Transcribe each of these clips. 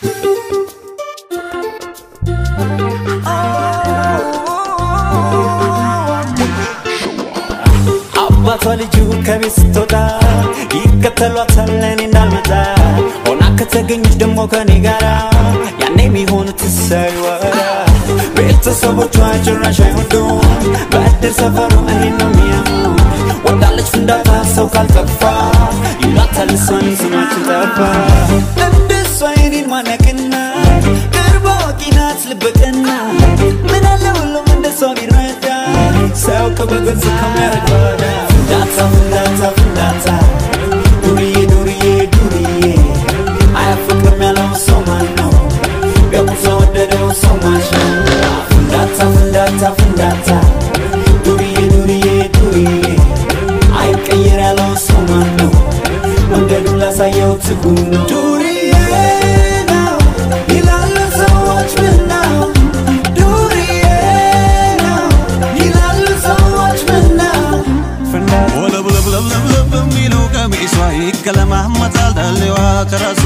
አባቷ ልጁ ከቤት ስትወጣ ይከተሏታል እኔ እንዳልመጣ ሆና ከተገኘች ደግሞ ከኔ ጋራ ያኔ የሚሆኑት እሰይ ወራ ቤተሰቦቿ ጭራሽ አይወዱም በእድር ሰፈሩ እኔን ነው የሚያሙ ወዳለች ፍንዳታ ሰው ካልጠፋ ይሏታል እሷን ስማችን ጠፋ እንደሷ የኔን ማነቅና ቅርብ አዋቂ ናት ልበቅና ምን አለ ሁሉም እንደሷ ቢረዳ ሰው ከበገዝ ከሚያረዳ ፍንዳታ ፍንዳታ ፍንዳታ ዱርዬ ዱርዬ ዱርዬ አያፍቅርም ያለው ሰው ማን ነው ቢያውቁ ወደደው ሰው ማሽ ነው ፍንዳታ ፍንዳታ ፍንዳታ ዱርዬ ዱርዬ ዱርዬ አይቀየር ያለው ሰው ማን ነው መንገዱን ላሳየው ትጉ ነው ዱርዬ ነው ይላሉ ሰዎች ምን ነው ዱርዬ ነው ይላሉ ሰዎች ምን ነው ፍንዳታ ወለብለብለብለብ በሚለው ቀሚሷ ይገለማመጣል ዳሌዋ ከራሷ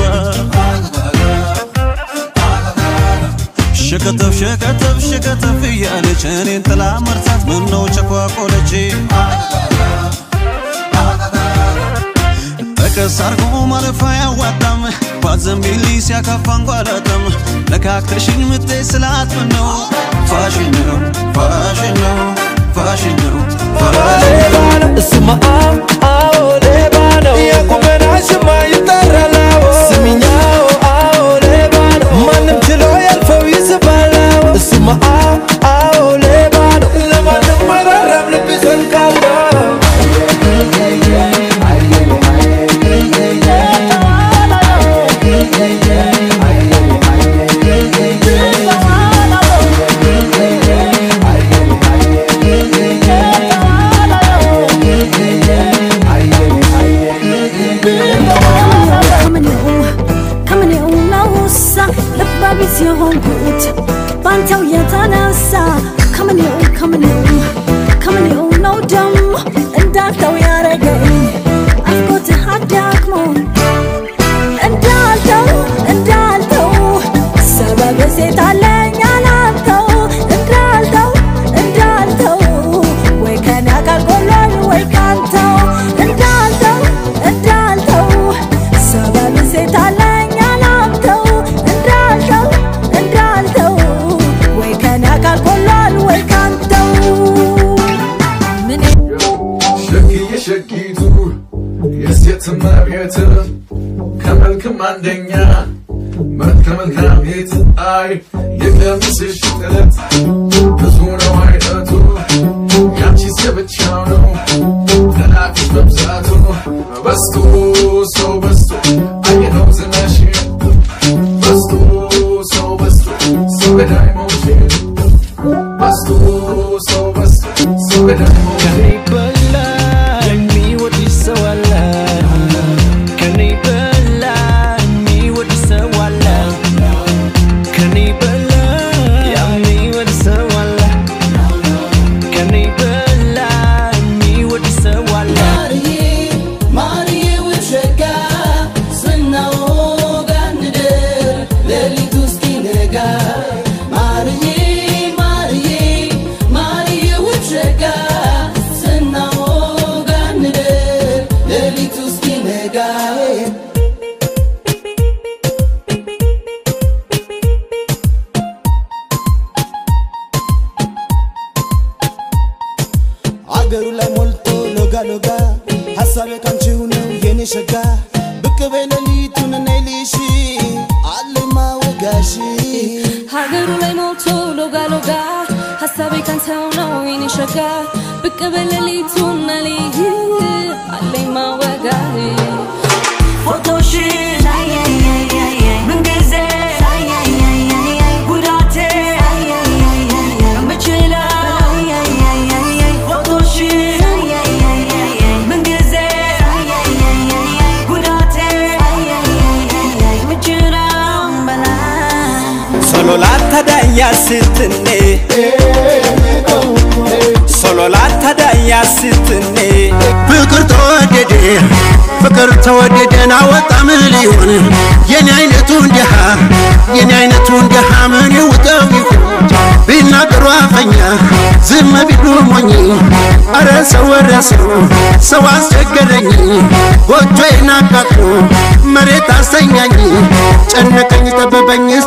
ሸከተፍ ሸከተፍ ሸከተፍ እያለች እኔን ጥላ መርታት ምነው ቸኳቆለች ጠቀስ አርጎ ማለፍ አያዋጣም ባዘንቢሊ ሲያካፋ እንጓላጣም ነካክተሽኝ ምቴ ስላት ምነው ፋሽን ነው ፋሽን ነው ፋሽን ነው ፋሽን ነው ስማ አዎ ሌባ ነው የቁመናሽማ ይጠራል አዎ ስሚኛው አዎ ሌባ ነው ማንም ችሎ ያልፈው ይስባል አዎ ስማ አዎ ሌባ ነው ለማንም አይራራም ልብ ይዘልቃል ከምኔው ከምኔው ነውሳ ልባቢስ የሆንኩት ባንተው የተነሳ ከምኔው ከምኔው ከምኔው ነው ደሞ እንዳልተው ያረገኝ አፍቆትህ አዳክሞ እንዳልተው እንዳልተው ሰበብ ሴት አለኝ አላልተው እንዳልተው እንዳልተው ወይ ከኔ አካል ጎሏል ወይ ካንተው እንዳልተው እንዳልተው ሰበብ ሴት አለኝ አላልተው እንዳልተው እንዳልተው ወይ ከኔ አካል ጎሏል ወይ ካንተው ምን ሸክዬ ሸኪቱ የሴት እመቤት ከመልክም አንደኛ መልከ መልካም ቤት አይ የቀሚስሽ ጥለት ብዙ ነው አይነቱ ያንቺስ የብቻው ነው ጠላፊሽ መብዛቱ በስቶ ሰው በስቶ አየነው ዝናሽ በስቶ ሰው በስቶ ሰው ገዳይ መውሽ በስቶ ሰው በስቶ ሰው ገዳይ መውሽ ከኔ በላይ የሚወድ ሰው አለ ከኔ በላይ የሚወድ ሰው አለ ከኔ በላይ የሚወድ ሰው አለ ከኔ በላይ የሚወድ ሰው አለ አገሩ ላይ ሞልቶ ሎጋ ሎጋ ሀሳቤ ካንቺው ነው የኔ ሸጋ ብቅ በይ ሌሊቱን ነይ ልሽ አለኝ ማወጋሽ ሀገሩ ላይ ሞልቶ ሎጋ ሎጋ ሀሳቤ ካንተው ነው የኔ ሸጋ ብቅ በሌሊቱን ነልይ አለኝ ማወጋ ፎቶሽን ምንጊዜ ጉዳቴ የምችለው ፎቶሽን ምንጊዜ ጉዳቴ የምችለው ሶሎ ላተዳያ ስትኔ ሶሎ ላተዳያ ስትኔ ፍቅር ተወደደ ፍቅር ተወደደን አወጣ ምን ሊሆን የኔ አይነቱ እንዲሃ ሆኜ አረ ሰው ወረ ሰው ሰው አስቸገረኝ ጎጆዬን አቃጥሎ መሬት አስተኛኝ ጨነቀኝ ጠበበኝ